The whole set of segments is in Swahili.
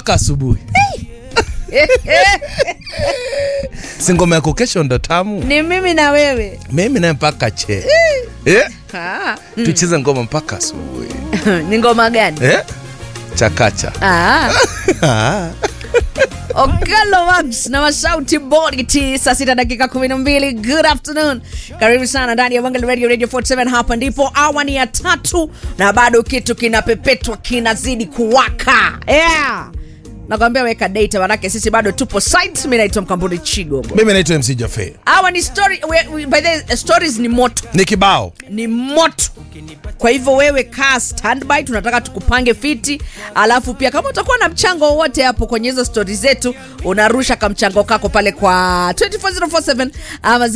mpaka asubuhi si ngoma yako kesho ndo tamu ni mimi na wewe mimi naye mpaka che eh? ah. tucheze ngoma mpaka asubuhi ni ngoma gani eh? chakacha ah. Ah. Okelo Wags na masauti Boniti, saa sita dakika kumi na mbili. Good afternoon, karibu sana ndani ya Wangali Radio, Radio 47. Hapa ndipo awa ni ya tatu na bado kitu kinapepetwa kinazidi kuwaka yeah. Nakwambia weka data, manake sisi bado tupo site. Mimi naitwa Mkamburi Chigogo. mimi naitwa mc jafe Hawa ni story, we, we, by the way, stories ni moto ni kibao ni moto kwa hivyo wewe kaa standby tunataka tukupange fiti alafu pia kama utakuwa na mchango wowote hapo kwenye hizo stori zetu unarusha kamchango kako pale kwa 24047 ama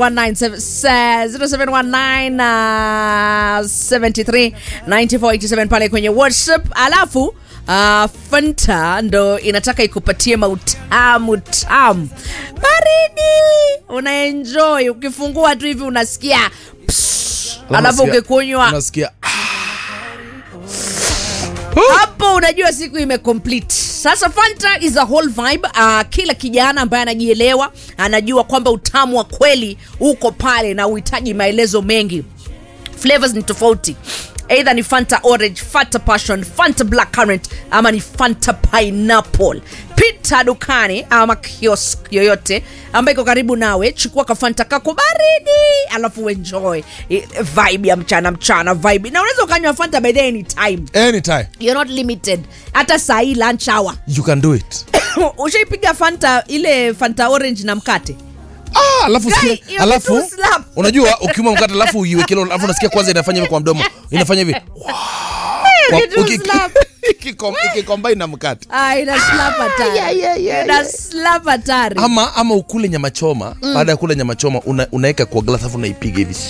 0719 uh, 73 9487 pale kwenye whatsapp alafu Uh, fanta ndo inataka ikupatie mautamu tamu baridi unaenjoy ukifungua tu hivi unasikia psst, alafu Unasikia- ukikunywa unasikia hapo unajua siku imecomplete sasa fanta is a whole vibe uh, kila kijana ambaye anajielewa anajua kwamba utamu wa kweli uko pale na uhitaji maelezo mengi flavors ni tofauti eidha ni fanta orange fanta passion fanta black current ama ni fanta pineapple pita dukani ama kiosk yoyote ambayo iko karibu nawe chukua kafanta kako baridi alafu enjoy eh, vibe ya mchana mchana vibe na unaweza ukanywa fanta by the anytime anytime you're not limited hata saa hii lunch hour you can do it ushaipiga fanta ile fanta orange na mkate ah, alafu Guy, sikia- hiyo alafu kitu slap. unajua ukiuma mkate alafu uiwekele alafu unasikia kwanza inafanya hivi kwa mdomo inafanya hivi Kwa- kitu uki- slap. ikikom- ikicombine na mkate Ah, ina slap hatari. Ina slap hatari. ama ama ukule nyama choma baada ya kula nyama choma una, unaweka kwa glass alafu unaipiga hivi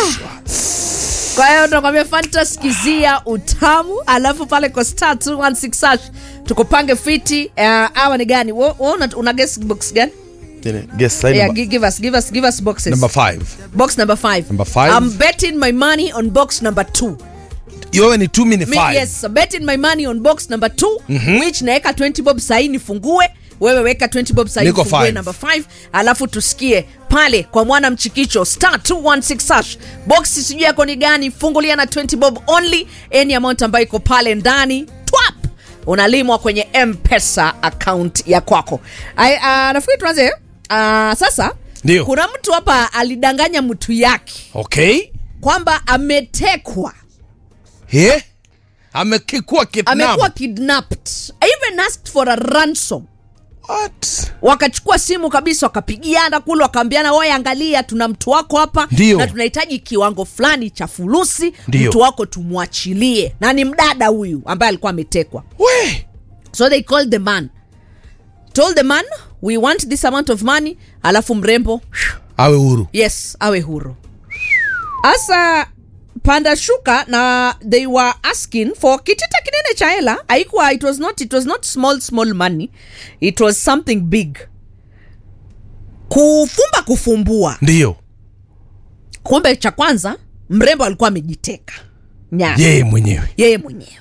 kwa hiyo tunakwambia fanta skizia utamu alafu pale kwa star 216 hash tukupange fiti uh, awa ni gani Wo- wo una, una guess box gani Nini? Guess, sign yeah, number, gi- give us give us give us boxes number five box number 5 Number five. i'm betting my money on box number 2 yowe ni two minute Me, five yes I'm betting my money on box number 2 mm-hmm. which naweka 20 bob sahii nifungue wewe weka 20 bob sahii Niko nifungue five. number 5 alafu tusikie pale kwa mwana mchikicho star 216 hash box sijui yako ni gani fungulia na 20 bob only any amount ambayo iko pale ndani twap unalimwa kwenye mpesa account ya kwako Ai, uh, nafikiri tuanze uh, sasa Ndio. kuna mtu hapa alidanganya mtu yake okay kwamba ametekwa Eh? amekikuwa amekuwa kidnap kidnapped I even asked for a ransom what wakachukua simu kabisa wakapigiana kule wakaambiana waye angalia tuna mtu wako hapa Ndio. na tunahitaji kiwango fulani cha fulusi Ndio. mtu wako tumwachilie na ni mdada huyu ambaye alikuwa ametekwa we so they called the man told the man we want this amount of money alafu mrembo awe huru yes awe huru hasa panda shuka na they were asking for kitita kinene cha hela haikuwa it was not it was not small small money it was something big kufumba kufumbua ndiyo kumbe cha kwanza mrembo alikuwa amejiteka nyara yeye mwenyewe yeye mwenyewe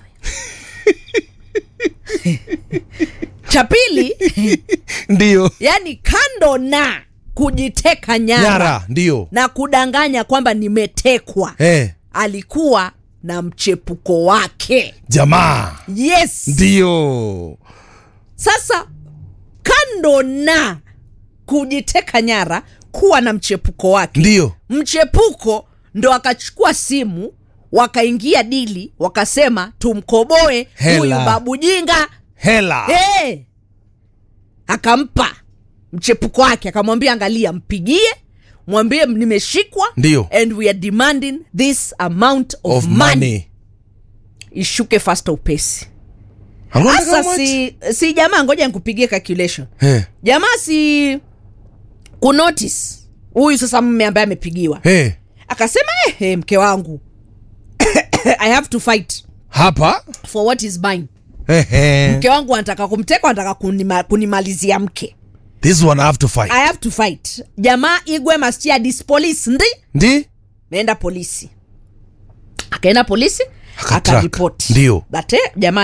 cha pili ndiyo yani kando na kujiteka nyara, nyara ndiyo na kudanganya kwamba nimetekwa eh, alikuwa na mchepuko wake jamaa yes ndiyo sasa kando na kujiteka nyara kuwa na mchepuko wake ndiyo mchepuko ndo akachukua simu wakaingia dili wakasema tumkoboe Hela. huyu babu jinga hela hey! akampa mchepuko wake akamwambia angalia mpigie mwambie nimeshikwa Ndio. and we are demanding this amount of, of money. money ishuke fasta upesi Anaona sasa kama si, si jamaa ngoja nikupigie calculation Eh, jamaa si kunotice huyu sasa mme ambaye amepigiwa eh, akasema eh, eh, mke wangu i have to fight hapa for what is mine eh, eh. mke wangu anataka kumteka anataka kunima, kunimalizia mke this one I have to fight i have to fight jamaa igwe mastia dis police ndi ndi meenda polisi akaenda polisi Akatrack. akaripoti Ndio. but eh, jamani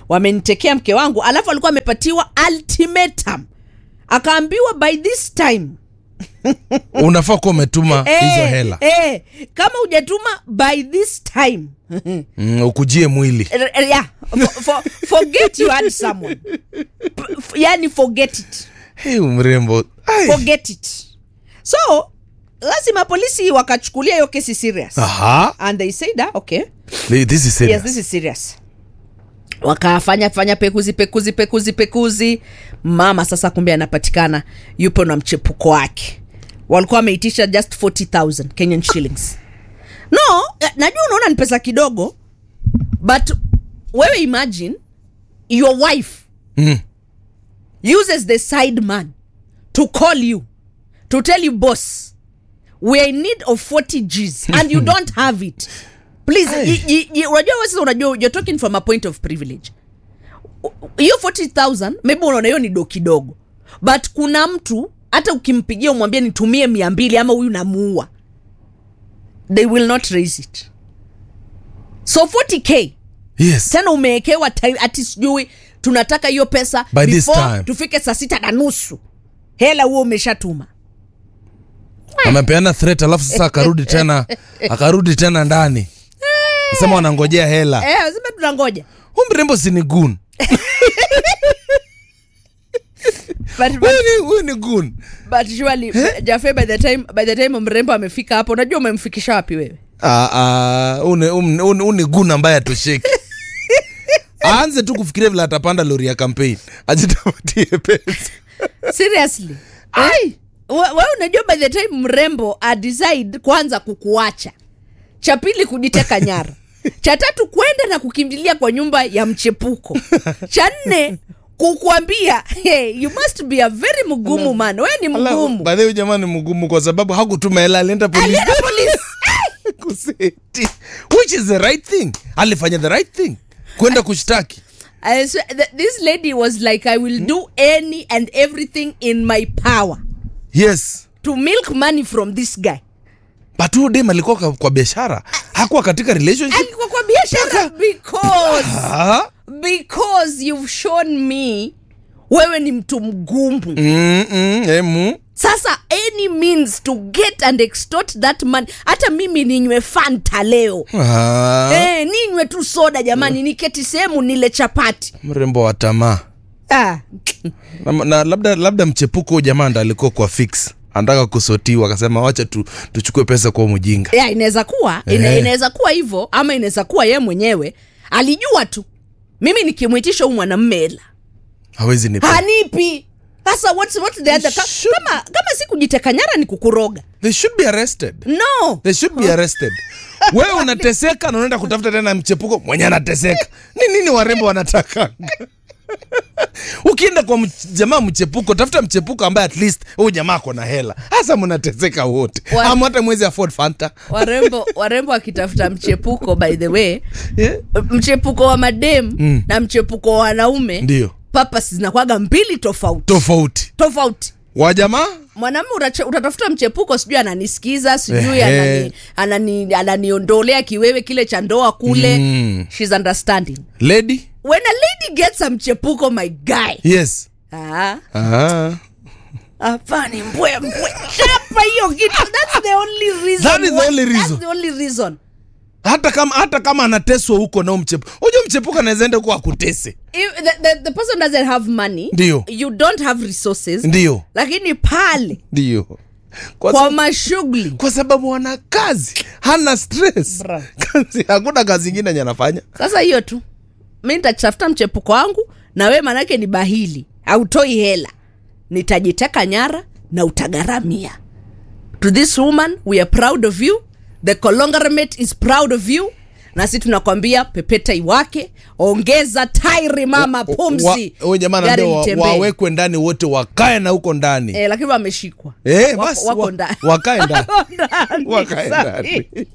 wamenitekea mke wangu alafu alikuwa amepatiwa ultimatum akaambiwa by this time unafaa kuwa umetuma hizo eh, hela eh, kama hujatuma by this time mm, ukujie mwili R- r- yeah, for, for, forget you had someone P- f- yani forget it hey, mrembo Ai. forget it so lazima polisi wakachukulia hiyo kesi serious Aha. and they said ah, okay This is serious. yes this is serious wakafanya fanya pekuzi pekuzi pekuzi pekuzi mama sasa kumbe anapatikana yupo na mchepuko wake walikuwa wameitisha just 40000 kenyan shillings no eh, najua unaona ni pesa kidogo but wewe imagine your wife Mm. uses the side man to call you to tell you boss we're in need of 40 gs and you don't have it please Hey. y- y- y- unajua wewe sasa unajua you're talking from a point of privilege hiyo 40000 maybe unaona hiyo ni do kidogo but kuna mtu hata ukimpigia umwambie nitumie mia mbili ama huyu namuua they will not raise it so 40k Yes. tena umewekewa time ati sijui tunataka hiyo pesa By this before time. tufike saa sita na nusu hela huo umeshatuma amepeana threat alafu sasa akarudi tena akarudi tena ndani sema wanangojea hela eh, sema tunangoja hu mrembo sini gun but, but, huyu ni- huyu ni gun but surely Jafe by the time by the time mrembo amefika hapo unajua umemfikisha wapi wewe Ah, ah, huyu ni- huyu ni- huyu ni gun ambaye atosheki aanze tu kufikiria vile atapanda lori ya campaign ajitapatie pesa seriously hey, wewe unajua by the time mrembo adecide kwanza kukuacha cha pili kujiteka nyara cha tatu kwenda na kukimbilia kwa nyumba ya mchepuko cha nne kukuambia hey, you must be a very mgumu man wewe ni mgumu baadhi huyu jamaa ni mgumu kwa sababu hakutuma hela alienda polisi alienda polisi kuseti which is the right thing alifanya the right thing kwenda kushtaki I swear, th- this lady was like i will do any and everything in my power yes to milk money from this guy but huyu dem alikuwa kwa, kwa biashara hakuwa katika relationship alikuwa kwa biashara because ah? because you've shown me wewe ni mtu mgumu mm, mm, emu sasa any means to get and extort that money hata mimi ninywe fanta leo ah. eh, ninywe tu soda jamani niketi sehemu nile chapati mrembo wa tamaa ah. na, na labda labda mchepuko huyu jamaa ndo alikuwa kwa fix anataka kusotiwa akasema wacha tu, tuchukue pesa kwa huyu mjinga ya inaweza kuwa ina, Eh. inaweza kuwa hivyo ama inaweza kuwa yeye mwenyewe alijua tu mimi nikimwitisha huu mwanamme hela hawezi nipa hanipi sasa what's, what's the other ka, Should- kama, kama si kujiteka nyara ni kukuroga they should be arrested no they should be arrested wewe unateseka na unaenda kutafuta tena mchepuko mwenye anateseka ni nini warembo wanataka ukienda kwa mch- jamaa mchepuko tafuta mchepuko ambaye at least huyu jamaa ako na hela hasa mnateseka wote Wa- ama hata mwezi afford fanta warembo warembo wakitafuta mchepuko by the way yeah. mchepuko wa madem Mm. na mchepuko wa wanaume ndio papas zinakwaga mbili tofauti tofauti tofauti wa jamaa mwanamume utache- utatafuta mchepuko sijui ananisikiza sijui Ehe. anani, anani, ananiondolea kiwewe kile cha ndoa kule Mm. She's understanding lady when a lady gets a mchepuko my guy yes ah, ah. hapani mbwe mbwe chapa hiyo kitu that's the only reason That is the why- only that's reason. the only reason hata kama hata kama anateswa huko nao mchepuko unajua mchepuko anaweza enda huko akutese If the, the, the person doesn't have money Ndio. you don't have resources ndio lakini pale ndio kwa, kwa sababu- mashughuli kwa sababu wana kazi hana stress Bra. kazi hakuna kazi ingine yenye anafanya sasa hiyo tu mi nitatafuta mchepuko wangu na we manake ni bahili autoi hela nitajiteka nyara na utagharamia to this woman we are proud of you the conglomerate is proud of you na si tunakwambia pepeta iwake ongeza tairi mama pumzi Wa- huyu jamaa gari anaambia wa- litembee. wawekwe ndani wote wakae na huko ndani eh, lakini wameshikwa Eh, Wako- basi wako wa- ndani. wakae ndani Wako ndani, wakae sahi. ndani